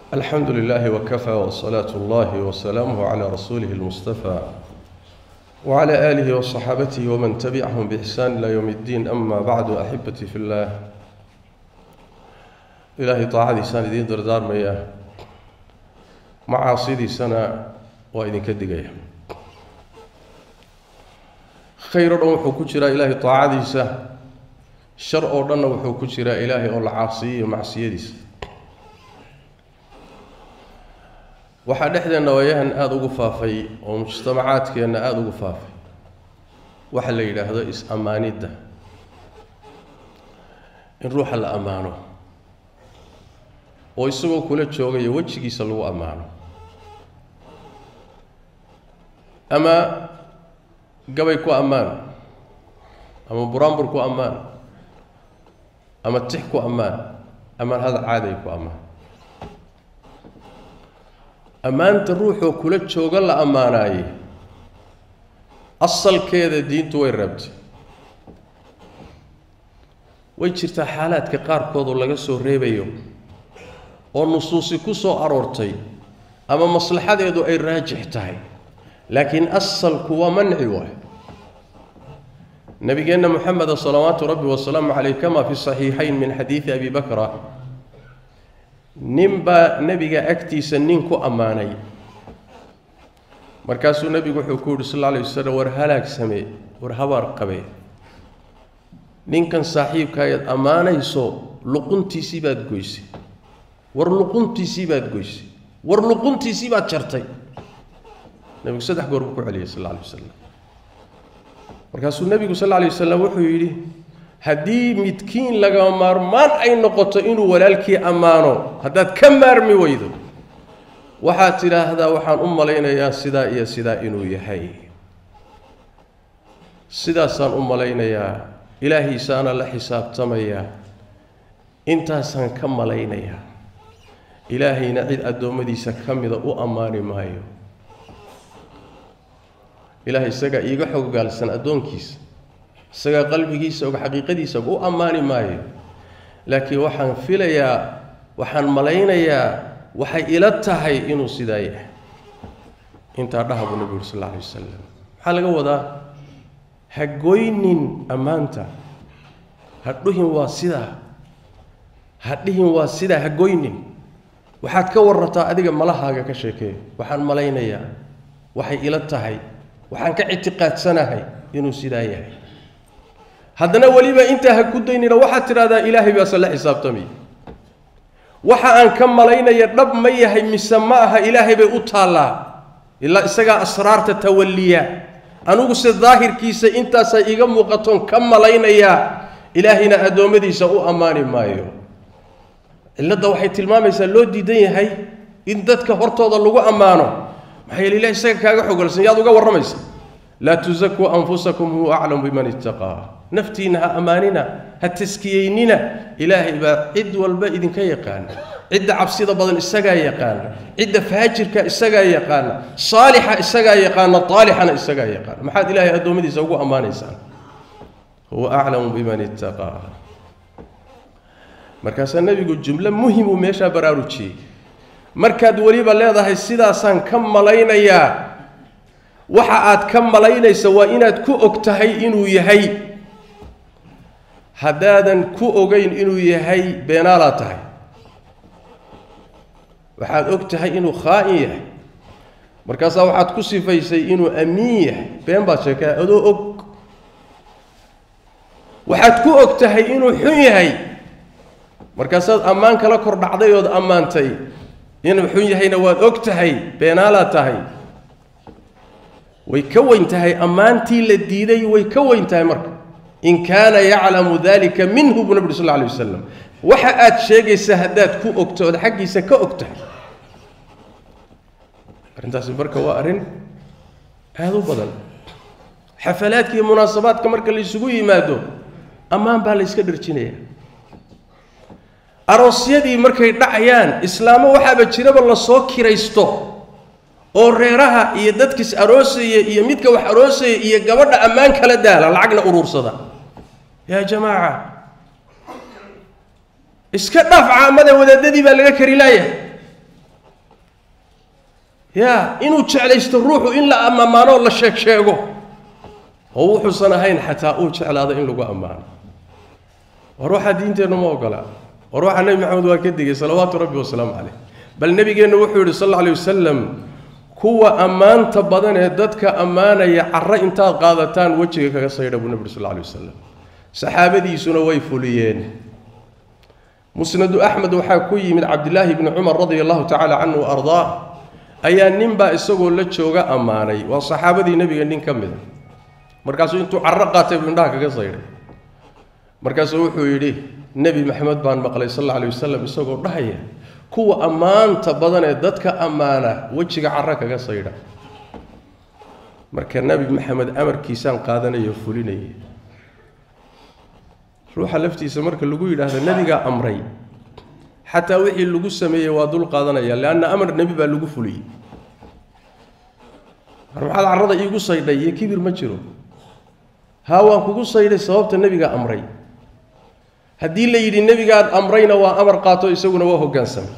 الحمد لله وكفى وصلاة الله وسلامه على رسوله المصطفى وعلى آله وصحابته ومن تبعهم بإحسان إلى يوم الدين أما بعد أحبتي في الله إلهي طاعدي سنة دين دردار مياه معاصيدي سنة وإذن كدقية خير وحو كجرا إلهي طاعدي سنة شر أوردنا وحو كجرا إلهي أول عاصي ومعصيدي سنة waxaa dhexdeenna waayahan aada ugu faafay oo mujtamacaadkeenna aada ugu faafay waxa la yidhaahdo is-ammaanidda in ruuxa la ammaano oo isagoo kula joogayo wejigiisa lagu ammaano ama gabay ku ammaan ama buraanbur ku ammaan ama tix ku ammaan ama hada caaday ku ammaan ammaanta ruuxoo kula jooga la ammaanaaye asalkeeda diintu way reebtay way jirtaa xaalaadka qaarkood oo laga soo reebayo oo nusuusi ku soo aroortay ama maslaxadeedu ay raajix tahay laakiin asalku waa manci waay nabigeenna moxameda salawaatu rabbi wasalaamu caleyh kama fi saxiixayn min xadiidi abi bakra nin baa nebiga agtiisa nin ku ammaanay markaasuu nebigu wuxuu ku yidhi sal alla alay wasalam war halaag samee war habaar qabe ninkan saaxiibkaayaad ammaanayso luquntiisii baad goysay war luquntiisii baad goysay war luquntiisii baad jartay nebigu saddex goor buu ku celiyay sal alla alay wasalam markaasuu nebigu sal alla alay wasalam wuxuu yidhi haddii midkiin lagama maarmaan ay noqoto inuu walaalkii ammaano haddaad ka maarmi weydo waxaad tidhaahdaa waxaan u malaynayaa sidaa iyo sidaa inuu yahay sidaasaan u malaynayaa ilaahiisaana la xisaabtamayaa intaasaan ka malaynayaa ilaahayna cid addoommadiisa ka mida u ammaani maayo ilaahay isagaa iiga xoggaalsan addoonkiisa isagaa qalbigiisa og xaqiiqadiisa u ammaani maayo laakiin waxaan filayaa waxaan malaynayaa waxay ila tahay inuu sidaa yahay intaa dhaha buu nebigu uri sal alla alay wasalam maxaa laga wadaa ha goynin ammaanta ha dhuhin waa sidaa ha dhihin waa sidaa ha goynin waxaad ka warrataa adiga malahaaga ka sheekee waxaan malaynayaa waxay ila tahay waxaan ka ictiqaadsanahay inuu sidaa yahay haddana weliba intaa ha ku daynina waxaad tidhahdaa ilaahay baase la xisaabtamaya waxa aan ka malaynaya dhab ma yahay mise ma aha ilaahay bay u taallaa ilaa isagaa asraarta tawalliya anugu se daahirkiisa intaasaa iiga muuqatoon ka malaynayaa ilaahayna addoommadiisa u ammaani maayo cilladda waxay tilmaamaysaa loo diidan yahay in dadka hortooda lagu ammaano maxaa yeele ilahay isaga kaaga xogalsan yaad uga warramaysa laa tusakuu anfusakum huwa aclamu biman ittaqaa naftiinna ha ammaanina ha taskiyeynina ilaahay baa cid walba idinka yaqaana cidda cabsida badan isagaa yaqaana cidda faajirka isagaa yaqaana saalixa isagaa yaqaana aalixana isagaa yaqaana maxaad ilaahay addoommadiisa ugu ammaanaysaan huwa aclamu biman ittaqaa markaasaa nebigu jumlo muhimuu meeshaa baraarujiyey markaad weliba leedahay sidaasaan ka malaynayaa waxa aad ka malaynaysa waa inaad ku og tahay inuu yahay haddaadan ku ogeyn inuu yahay beenaalaad tahay waxaad og tahay inuu khaa'in yahay markaasaa waxaad ku sifaysay inuu amiin yahay been baad sheekaa adoo og waxaad ku og tahay inuu xun yahay markaasaad ammaan kala kor dhacday ood ammaantay inuu xun yahayna waad og tahay beenaalaad tahay way ka weyn tahay ammaantii la diiday way ka weyn tahay marka in kaana yaclamu dalika minhu buu nabig sal lla alay wasalam waxa aad sheegaysa haddaad ku ogto ood xaggiisa ka og tahay arrintaasi marka waa arrin aada u badan xafalaadka iyo munaasabaadka marka la isugu yimaado ammaan baa la yska dharjinaya aroosyadii markay dhacayaan islaamo waxaaba jiraba lasoo kiraysto oo reeraha iyo dadkiis aroosaya iyo midka wax aroosaya iyo gabadha ammaan kala daala lacagna uruursada yaa jamaaca iska dhaaf caamada wadaadadii baa laga kari laayahay ya inuu jeclaysto ruuxu in la ammaanoo la sheeg sheego oo wuxuusan ahayn xataa uu jeclaado in lagu ammaano war waxaa diinteennu ma ogola war waxaa nebi maxamed waa ka digay salawaatu rabbi wasalaamu caleyh bal nebigeennu wuxuu yidhi sal alla alay wasalam kuwa ammaanta badan ee dadka ammaanaya carro intaad qaadataan wejiga kaga saydha buu nebi uri sal alla alay wasalam saxaabadiisuna way fuliyeen musnadu axmed waxaa ku yimid cabdilaahi bni cumar radia allahu tacaala canhu wa ardaa ayaa ninbaa isagoo la jooga ammaanay waa saxaabadii nebiga nin ka mida markaasuu intuu carro qaatay buu indhaha kaga saydhay markaasuu wuxuu yidhi nebi maxamed baan maqlay sal alla alay wasalam isagoo dhahaya kuwa ammaanta badan ee dadka ammaana wejiga carro kaga saydha marka nebi maxamed amarkiisaan qaadanaya oo fulinaya ruuxa laftiisa marka lagu yidhaahdo nebigaa amray xataa wixii lagu sameeyey waa dul qaadanaya leanna amar nebi baa lagu fuliyey mar maxaad carrada iigu saydhay iyo kibir ma jiro haa waan kugu saydhay sababta nebigaa amray haddii la yidhi nebigaad amrayna waa amar qaato isaguna waa hoggaansamay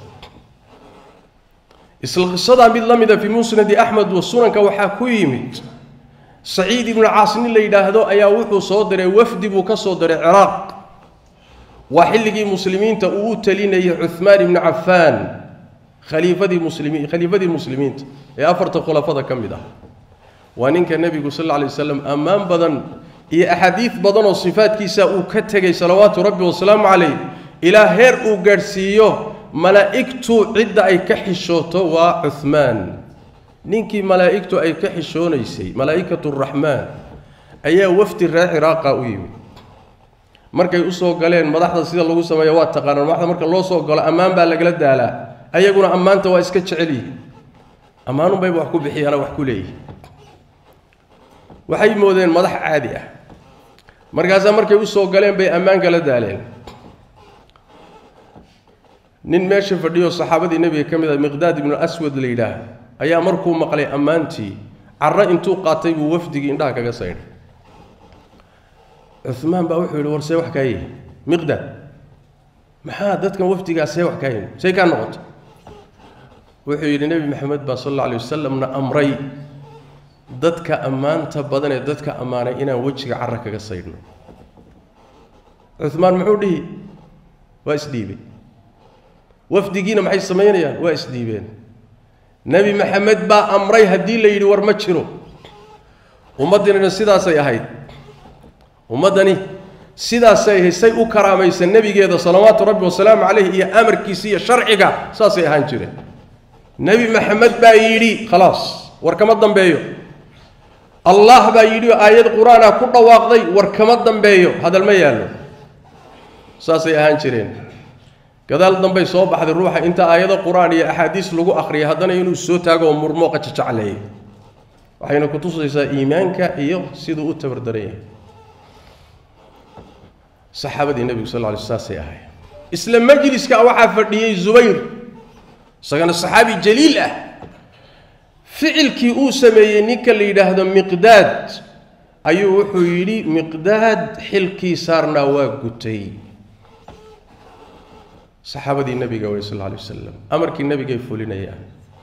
isla qisadaa mid la mida fii musnadi axmed wa sunanka waxaa ku yimid saciid ibnu caas nin la yidhaahdo ayaa wuxuu soo diray wafdi buu ka soo diray ciraaq waa xilligii muslimiinta uu u talinayay cuhmaan ibnu cafaan khaliifadii muslimiin khaliifadii muslimiinta ee afarta khulafada ka mid ah waa ninka nebigu sal alla lay waslam ammaan badan iyo axaadiid badan oo sifaadkiisa uu ka tegay salawaatu rabbi wasalaamu calayh ilaa heer uu gaadhsiiyo malaa'igtu cidda ay ka xishooto waa cuhmaan ninkii malaa'igtu ay ka xishoonaysay malaa'ikatu raxmaan ayaa wafdi reer ciraaqa u yimid markay usoo galeen madaxda sida lagu sameeyo waa taqaanaan madaxda marka loo soo galo ammaan baa lagala daalaa ayaguna ammaanta waa iska jecel yihin ammaanunbayba wax ku bixiyaana wax ku leeyihi waxay moodeen madax caadi ah markaasaa markay usoo galeen bay ammaan kala daaleen nin meesha fadhiyo saxaabadii nebiga ka mid ah miqdaad ibnu aswad la yidhaah ayaa markuu maqlay ammaantii carro intuu qaatay buu wafdigii indhaha kaga saydhay cumaan baa wuxuu yidhi war see wax kaa yihi miqdaad maxaa dadkan wafdigaa see wax kaa yihi say kaa noqoto wuxuu yidhi nebi maxamed baa sal alla alay wasalamna amray dadka ammaanta badan ee dadka ammaanay inaan wejiga carra kaga saydhno cumaan muxuu dhihi waa isdhiibay wafdigiina maxay samaynayaan waa isdhiibeen nebi maxamed baa amray haddii la yidhi war ma jiro ummaddanina sidaasay ahayd ummaddani sidaasay ahayd say u karaamaysa nebigeeda salawaatu rabbi wasalaamu calayh iyo amarkiisa iyo sharciga saasay ahaan jireen nebi maxamed baa yidhi khalaas war kama dambeeyo allah baa yidhi oo aayad qur-aanah ku dhawaaqday war kama dambeeyo hadal ma yaallo saasay ahaan jireen gadaal dambay soo baxday ruuxa inta aayado qur-aan iyo axaadiis lagu akhriyay haddana inuu soo taago oo murmooqa jajacleeyo waxayna ku tusaysaa iimaanka iyo siduu u tabardaran yahay saxaabadii nebigu sal lla alay saasay ahay isla majliska waxaa fadhiyey zubayr isagana saxaabi jaliil ah ficilkii uu sameeyey ninka la yidhaahdo miqdaad ayuu wuxuu yidhi miqdaad xilkii saarnaa waa gutay saxaabadii nebiga wey sal lla alay wasalam amarkii nebigay fulinayaan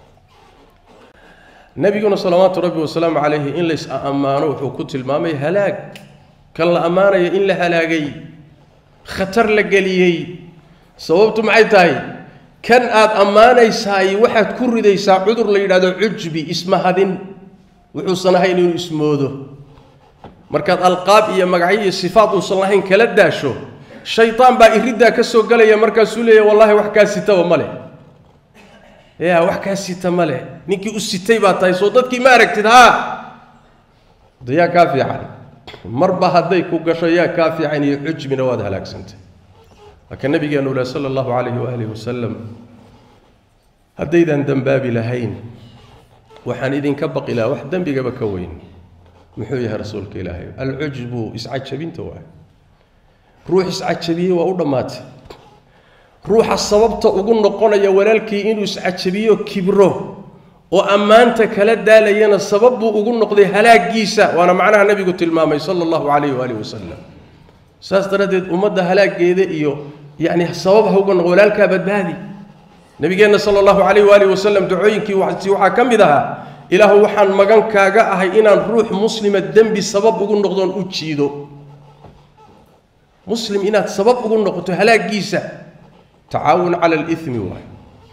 nebiguna salawaatu rabbi wasalaamu calayhi in lays ammaano wuxuu ku tilmaamay halaag kan la ammaanaya in la halaagay khatar la geliyey sababtu maxay tahay kan aad ammaanaysaay waxaad ku ridaysaa cudur la yidhahdo cujbi ismahadin wuxuusan ahayn inuu ismoodo markaad alqaab iyo magacyo iyo sifaad uusan lahayn kala daasho shaytaan baa iriddaa ka soo gelaya markaasuu leeyahy wallahi wax kaa sitaba ma leh ya wax kaa sita ma leh ninkii u sitay baa tahay soo dadkii ma aragtid haa dayaa kaa fiican marba hadday ku gasho yaa kaa fiican iyo cujbina waad halaagsantay laakiin nabigeenu leh sala allahu calayhi waaalih wasalam haddaydan dembaabi lahayn waxaan idinka baqi lahaa wax dembigaba ka weyn muxuu yahay rasuulka ilaahay alcujbu iscajabinta waay ruux iscajabiyey waa u dhammaatay ruuxa sababta ugu noqonaya walaalkii inuu iscajabiyo kibro oo ammaanta kala daalayana sabab buu ugu noqday halaagiisa waana macnaha nebigu tilmaamay sala allahu calayhi waaalih wasalam saas daraaddeed ummadda halaageeda iyo yacni sabab ha uga noqo walaalkaa badbaadi nabigeenna sala allahu calayh waalihi wasalam ducooyinkii wasi waxaa ka mid ahaa ilaahu waxaan magan kaaga ahay inaan ruux muslima dembi sabab ugu noqdoon u jiido muslim inaad sabab ugu noqoto halaagiisa tacaawun cala alimi waay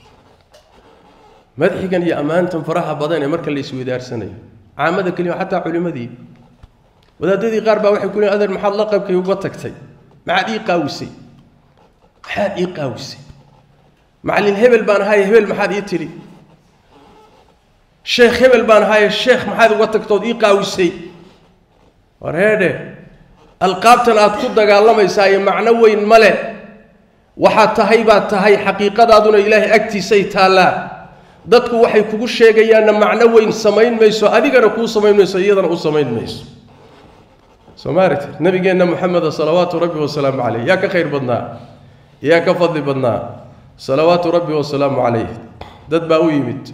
madxigan iyo ammaantan faraha badan ee marka la iswedaarsanayo caamada kelima xataa culimmadii wadaadadii qaar baa waxay ku leeyn adeer maxaad la qaybkay uga tagtay maxaad ii qaawisay maxaad ii qaawisay macallin hebel baan ahaaye hebel maxaad ii tidhi sheekh hebel baan ahaaye sheekh maxaad uga tagtood ii qaawisay war heedhe alqaabtan aad ku dagaalamaysaa iyo macno weyn male waxaad tahay baad tahay xaqiiqadaaduna ilaahay agtiisay taallaa dadku waxay kugu sheegayaanna macno weyn samayn mayso adigana kuu samayn mayso iyadana u samayn mayso soo maaragti nabigeenna moxameda salawaatu rabbi wasalaamu caleyh yaa ka khayr badnaa yaa ka fadli badnaa salawaatu rabbi wasalaamu calayh dad baa u yimid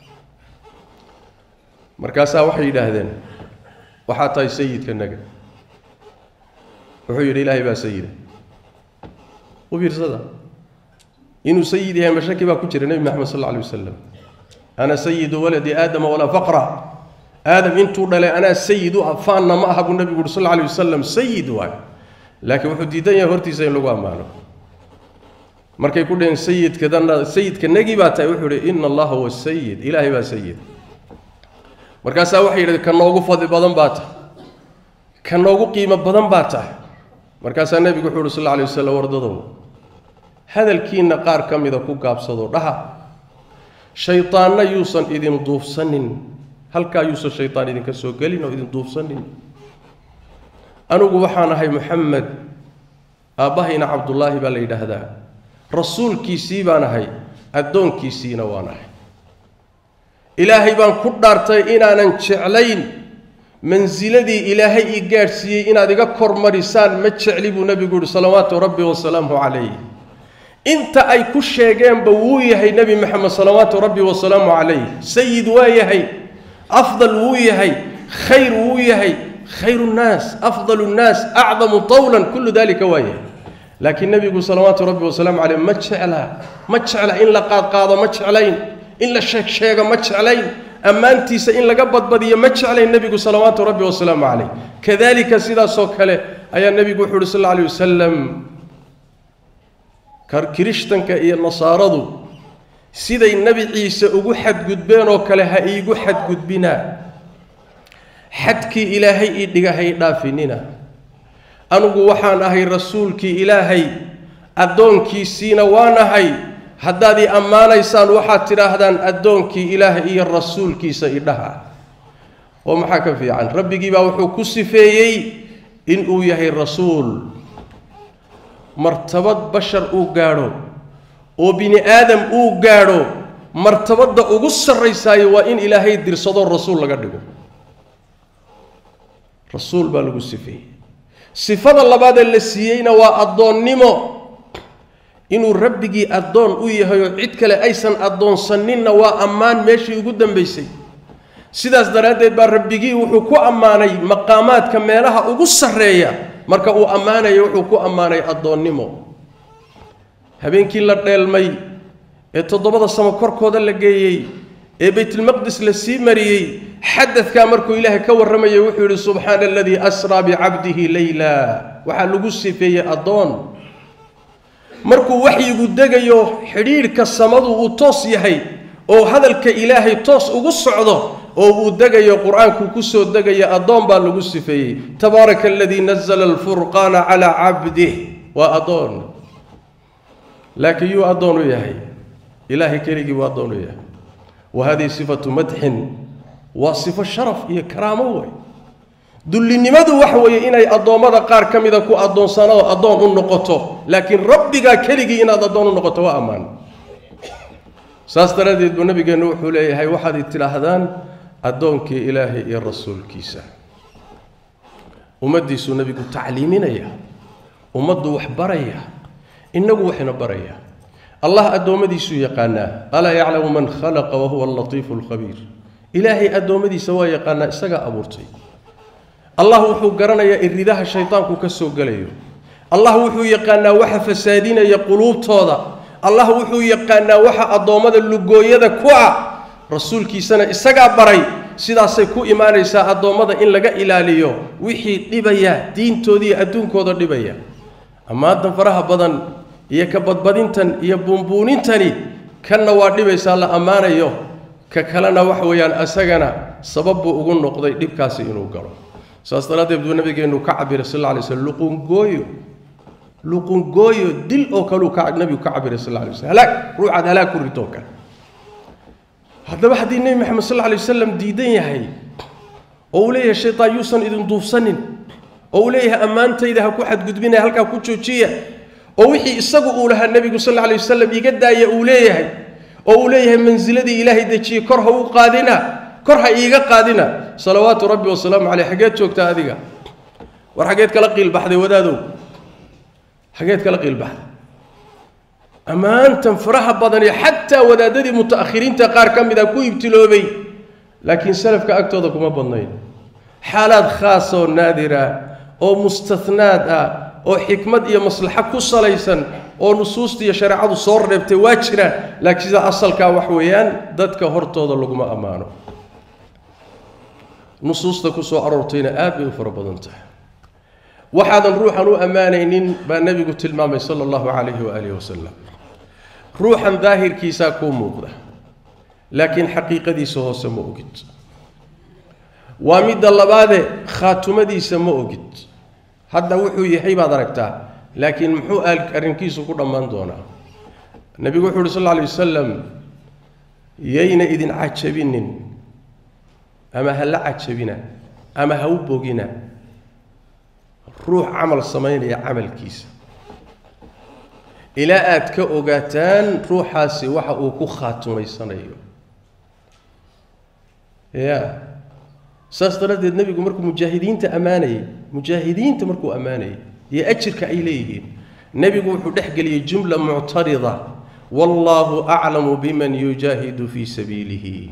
markaasaa waxay yidhaahdeen waxaa tahay sayidka naga wuxuu yidhi ilaahay baa sayida u fiirsada inuu sayid yahay mashaki baa ku jira nebi maxamed sal alla alay wasalam ana sayidu waladi aadama walaa faqra aadam intuu dhalay anaa sayid u ah faanna ma aha buu nebigu uhi sal alla alay wasalam sayid waay laakiin wuxuu diidan yahay hortiisa in lagu ammaano markay ku dhaheen sayidkadana sayidka nagi baa tahay wuxuu ihi ina allaha huwa sayid ilaahay baa sayid markaasaa waxay yidhahdeen ka noogu fadli badan baa tahay ka noogu qiimo badan baa tahay markaasaa nebigu wuxuu uhi sal alla alay wasalam wardadow hadalkiinna qaar ka mida ku gaabsado dhaha shaydaanna yuusan idin duufsanin halkaa yuusan shaydaan idinka soo gelin oo idin duufsanin anigu waxaan ahay moxamed aabbahayna cabdullaahi baa la yidhaahdaa rasuulkiisii baan ahay addoonkiisiina waan ahay ilaahay baan ku dhaartay inaanan jeclayn mansiladii ilaahay ii gaadhsiiyey inaad iga kormarisaan ma jecli buu nebigu yihi salawaatu rabbi wasalaamu calayh inta ay ku sheegeenba wuu yahay nebi maxamed salawaatu rabbi wasalaamu calayh sayid waa yahay afdal wuu yahay khayr wuu yahay khayru nnaas afdalu nnaas acdamu tawlan kullu dalika waa yahay laakiin nebigu salawaatu rabbi wasalaamu caleyh ma jeclaa ma jecla in la qaadqaado ma jeclayn in la sheeg sheego ma jeclayn ammaantiisa in laga badbadiyo ma jeclayn nebigu salawaatu rabbi wasalaamu caleyh kadalika sidaasoo kale ayaa nebigu wuxu uhi sal alla alay wasalam kirishtanka iyo nasaaradu siday nebi ciise ugu xadgudbeen oo kale ha iigu xadgudbinaa xadkii ilaahay ii dhiga ha ii dhaafinina anugu waxaan ahay rasuulkii ilaahay addoonkiisiina waan ahay haddaad ii ammaanaysaan waxaad tidhaahdaan addoonkii ilaahay iyo rasuulkiisa idhaha oo maxaa ka fiican rabbigii baa wuxuu ku sifeeyey inuu yahay rasuul martabad bashar uu gaadho oo bini aadam uu gaadho martabadda ugu sarraysaayo waa in ilaahay dirsadoo rasuul laga dhigo rasuul baa lagu sifeeyey sifada labaadee la siiyeyna waa addoonnimo inuu rabbigii addoon u yahay oo cid kale aysan addoonsaninna waa ammaan meeshii ugu dambaysay sidaas daraaddeed baa rabbigii wuxuu ku ammaanay maqaamaadka meelaha ugu sarreeya marka uu ammaanayo wuxuu ku ammaanay addoonnimo habeenkii la dheelmay ee toddobada samo korkooda la geeyey ee baytulmaqdis la sii mariyey xadadkaa markuu ilaahay ka warramayay wuxuu yidhi subxaana aladii asraa bicabdihi leyla waxaa lagu sifeeyey addoon markuu waxyigu degayo xidhiidhka samadu uu toos yahay oo hadalka ilaahay toos ugu socdo oo uu degayo qur-aanku kusoo degayo addoon baa lagu sifeeyey tabaaraka aladii nazla alfurqaana calaa cabdih waa addoon laakiin yuu addoon u yahay ilaahay keligii buu addoon u yahay wa hadihi sifatu madxin waa sifo sharaf iyo karaamo wey dullinimadu waxa weeye inay addoommada qaar ka mida ku addoonsanoo addoon u noqoto laakiin rabbigaa keligii inaad addoon u noqoto waa ammaan saas daraaddeed buu nabigeennu wuxuu leeyahay waxaad tidhaahdaan addoonkii ilaahay iyo rasuulkiisa ummaddiisuu nebigu tacliiminaya ummaddu wax baraya innagu waxna baraya allah addoommadiisuu yaqaanaa alaa yaclamu man khalaqa wahuwa allatiifu alkhabiir ilaahay addoommadiisa waa yaqaanaa isagaa abuurtay allah wuxuu garanayaa iridaha shaydaanku ka soo gelayo allah wuxuu yaqaanaa waxa fasaadinaya quluubtooda allah wuxuu yaqaanaa waxa addoommada lugooyada ku ah rasuulkiisana isagaa baray sidaasay ku imaanaysaa addoommada in laga ilaaliyo wixii dhibaya diintooda iyo adduunkooda dhibaya ammaantan faraha badan iyo ka badbadintan iyo buunbuunintani kanna waa dhibaysaa la ammaanayo ka kalena wax weeyaan asagana sabab buu ugu noqday dhibkaasi inuu galo saas daraaddeed buu nabigeennu ka cabiray sal alla lay slm luqungooyo luqungooyo dil oo kaleu ka nabigu ka cabiray sal alla lay slm halaag ruuxaad halaag ku ritoo kale haddaba haddii nebi maxamed sal alla lay wasalam diidan yahay oo uu leeyahay shaytaan yuusan idin duufsanin oo uu leeyahay ammaantayda ha ku xadgudbinaya halkaa ku joojiya oo wixii isagu uu lahaa nebigu sal alla lay wasalam iga daaya uu leeyahay oo uu leeyahay mansiladii ilaahay dejiyey kor ha u qaadina kor ha iiga qaadina salawaatu rabbi wasalaamu caleyh xaggeed joogtaa adiga war xaggeed kala qiilbaxday wadaadow xaggeed kala qiilbaxday ammaantan faraha badan iyo xataa wadaadadii muta'akhiriinta qaar ka mid a ku ibtiloobay laakiin salafka agtooda kuma badnayn xaalaad khaas oo naadira oo mustahnaad ah oo xikmad iyo maslaxo ku salaysan oo nusuusta iyo shareecadu soo reebtay waa jiraan laakiin sida asalkaa wax weeyaan dadka hortooda laguma ammaano nusuusta ku soo aroortayna aad bay u fara badan tahay waxaadan ruuxan u ammaanaynin baa nebigu tilmaamay sala allahu calayhi waaalihi wasalam ruuxan daahirkiisaa kuu muuqda laakiin xaqiiqadiisa hoose ma ogid waa midda labaade khaatumadiisa ma ogid hadda wuxuu yahay baad aragtaa laakiin muxuu arrinkiisu ku dhammaan doonaa nebigu wuxu uhi sal alla lay wasalam yayna idin cajabinin ama ha la cajabina ama ha u bogina ruux camal samaynaya camalkiisa ilaa aad ka ogaataan ruuxaasi waxa uu ku khaatumaysanayo ya saas daraaddeed nebigu markuu mujaahidiinta ammaanayay mujaahidiinta markuu ammaanayay iyo ajirka ay leeyihiin nebigu wuxuu dhex geliyey jumla muctarida wallaahu aclamu biman yujaahidu fii sabiilihi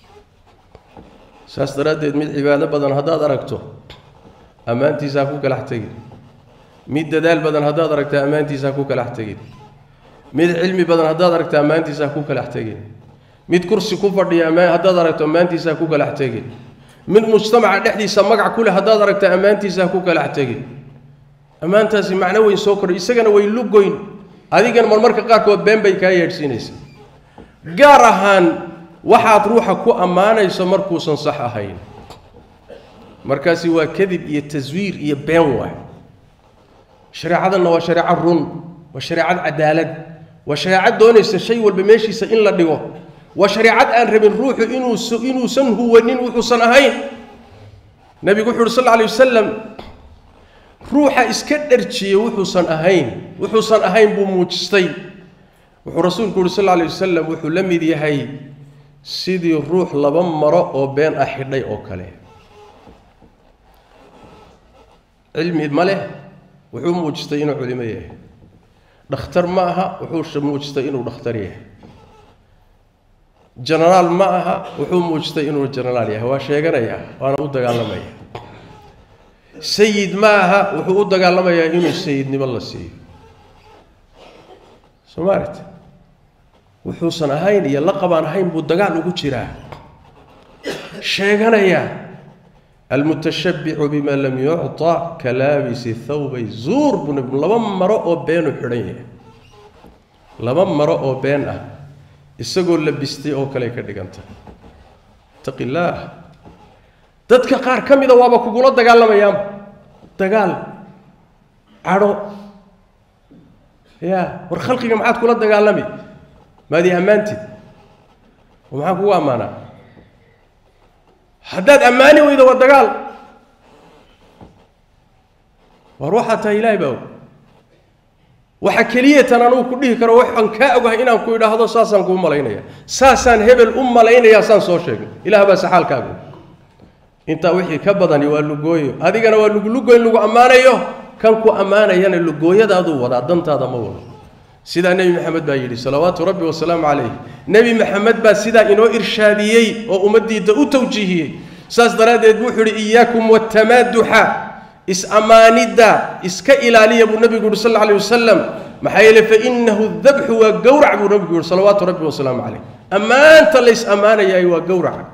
saas daraaddeed mid cibaado badan haddaad aragto ammaantiisa ha ku kalax tegin mid dadaal badan haddaad aragto ammaantiisa ha ku kalax tegin mid cilmi badan haddaad aragto ammaantiisa ha ku kalax tegin mid kursi ku fadhiya haddaad aragto ammaantiisa ha ku kalax tegin mid mujtamaca dhexdiisa magac ku leh haddaad aragto ammaantiisa ha ku kalax tegin ammaantaasi macno weyn soo kordhay isagana way lugoyn adigana marmarka qaarkood been bay kaa yeedhsiinaysa gaar ahaan waxaad ruuxa ku ammaanayso markuusan sax ahayn markaasi waa kadib iyo taswiir iyo been waay shareecadanna waa shareeco run waa shareecad cadaalad waa shareecad doonaysa shay walba meeshiisa in la dhigo waa shareecad aan rabin ruuxu inuus inuusan huwanin wuxuusan ahayn nebigu wuxu uhi sal lla alay wasalam ruuxa iska dharjiye wuxuusan ahayn wuxuusan ahayn buu muujistay wuxuu rasuulku uhi sal lla alay wasalam wuxuu la mid yahay sidii ruux laba maro oo been ah xidhay oo kale cilmi ma leh wuxuu muujistay inuu culimo yahay dhakhtar ma aha wuxuu muujistay inuu dhakhtar yahay jenaraal ma aha wuxuu muujistay inuu jenaraal yahay waa sheeganaya waana u dagaalamaya sayid ma aha wuxuu u dagaalamayaa inuu sayidnimo la siiyo soomaalit wuxuusan ahayn iyo laqabaan ahayn buu dagaal ugu jiraa sheeganaya almutashabbicu bima lam yucطa ka laabisi thawbay zuur buu nab laba maro oo beenu xidhan yahay laba maro oo been ah isagoo labistay oo kale ka dhiganta itaqi illaah dadka qaar ka mida waaba kugula dagaalamayaanba dagaal cadho ya war khalqiga maxaad kula dagaalami maad ii ammaantid oo maxaan kugu ammaanaa haddaad ammaani weydo waa dagaal war waxaa tahay ilaahay baa og waxa keliyatan anugu ku dhihi karo waxaan kaa ogahay inaan ku idhaahdo saasaan kuu malaynaya saasaan hebel u malaynayaa saan soo sheegay ilaah baa saxaalkaagu intaa wixii ka badani waa lugooyo adigana waa lugulugoyn lagu ammaanayo kan ku ammaanayana lugooyadaaduu wadaa dantaada ma wado sidaa nebi maxamed baa yidhi salawaatu rabbi wasalaamu calayh nebi maxamed baa sidaa inoo irshaadiyey oo ummaddiida u tawjiihiyey saas daraaddeed buu wuxuu yidhi iyaakum watamaaduxa is-ammaanidda iska ilaaliya buu nebigu yuhi sal alla alay wasalam maxaa yeele fainahu dabxu waa gowrac buu nabigu yihi salawaatu rabbi wasalaamu calayh ammaanta lays ammaanayaay waa gowraca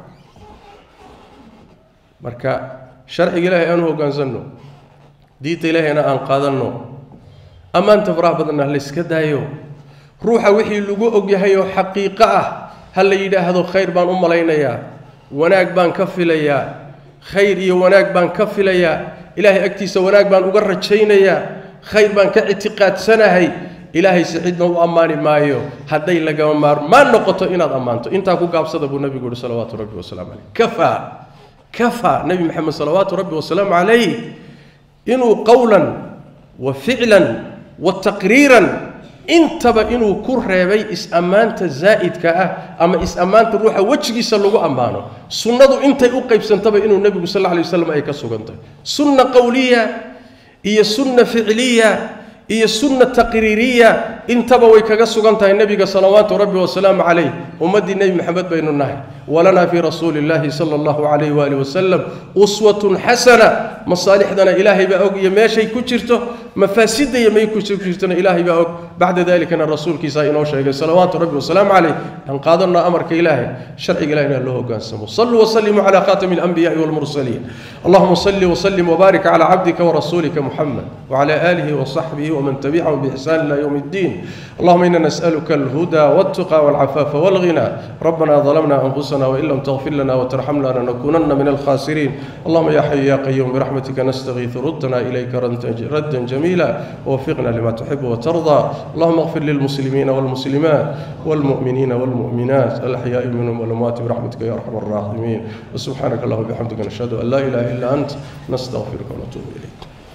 marka sharciga ilaahay aanu hoggaansanno diinta ilaahayna aan qaadanno ammaanta faraha badanna ha layska daayo ruuxa wixii lagu ogyahay oo xaqiiqo ah ha la yidhaahdo khayr baan u malaynayaa wanaag baan ka filayaa khayr iyo wanaag baan ka filayaa ilaahay agtiisa wanaag baan uga rajaynayaa khayr baan ka ictiqaadsanahay ilaahay si cidna u ammaani maayo hadday lagama maarmaan noqoto inaad ammaanto intaa ku gaabsada buu nabigu yihi salawaatu rabbi wasalaamu caleyh kafaa kafaa nebi maxamed salawaatu rabbi wasalaamu calayh inuu qowlan wa ficlan wa taqriiran intaba inuu ku reebay is-ammaanta zaa'idka ah ama is-ammaanta ruuxa wejigiisa lagu ammaano sunnadu intay u qaybsantaba inuu nebigu sal alla alay waslam ay ka sugantahay sunna qowliya iyo sunna ficliya iyo sunna taqriiriya intaba way kaga sugan tahay nebiga salawaatu rabbi wasalaamu calayh ummaddii nebi maxamed baynu nahay walanaa fii rasuuli illaahi sala allahu calayh waali wasalam uswatun xasana masaalixdana ilaahay baa og iyo meeshay ku jirto mafaasidda iyo may ku jirtona ilaahay baa og bacda dalikana rasuulkiisaa inoo sheegay salawaatu rabbi wasalaamu calayh aan qaadanno amarka ilaahay sharciga ilahina loo hogaansamo saluu wasalimuu calaa khaatami alanbiyaai walmursaliin allahuma salli wasalim wbaarik calaa cabdika warasuulika muxamed wcala aalihi wasaxbihi ومن تبعهم بإحسان إلى يوم الدين اللهم إنا نسألك الهدى والتقى والعفاف والغنى ربنا ظلمنا أنفسنا وإن لم تغفر لنا وترحمنا لنكونن من الخاسرين اللهم يا حي يا قيوم برحمتك نستغيث ردنا إليك ردا جميلا ووفقنا لما تحب وترضى اللهم اغفر للمسلمين والمسلمات والمؤمنين والمؤمنات الأحياء منهم والأموات برحمتك يا أرحم الراحمين وسبحانك اللهم وبحمدك نشهد أن لا إله إلا أنت نستغفرك ونتوب إليك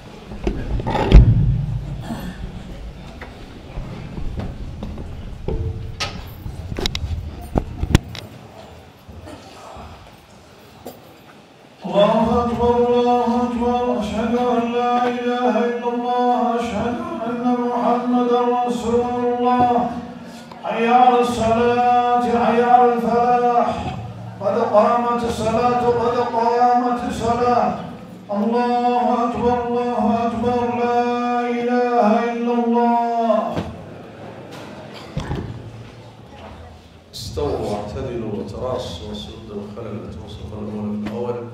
الله أكبر الله أكبر أشهد أن لا إله إلا الله أشهد أن محمدا رسول الله حي على الصلاة حي على الفلاح قد قامت الصلاة قد قامت الصلاة الله أكبر الله أكبر لا إله إلا الله استووا واعتدلوا وتراصوا وسدوا الخلل توصف الأول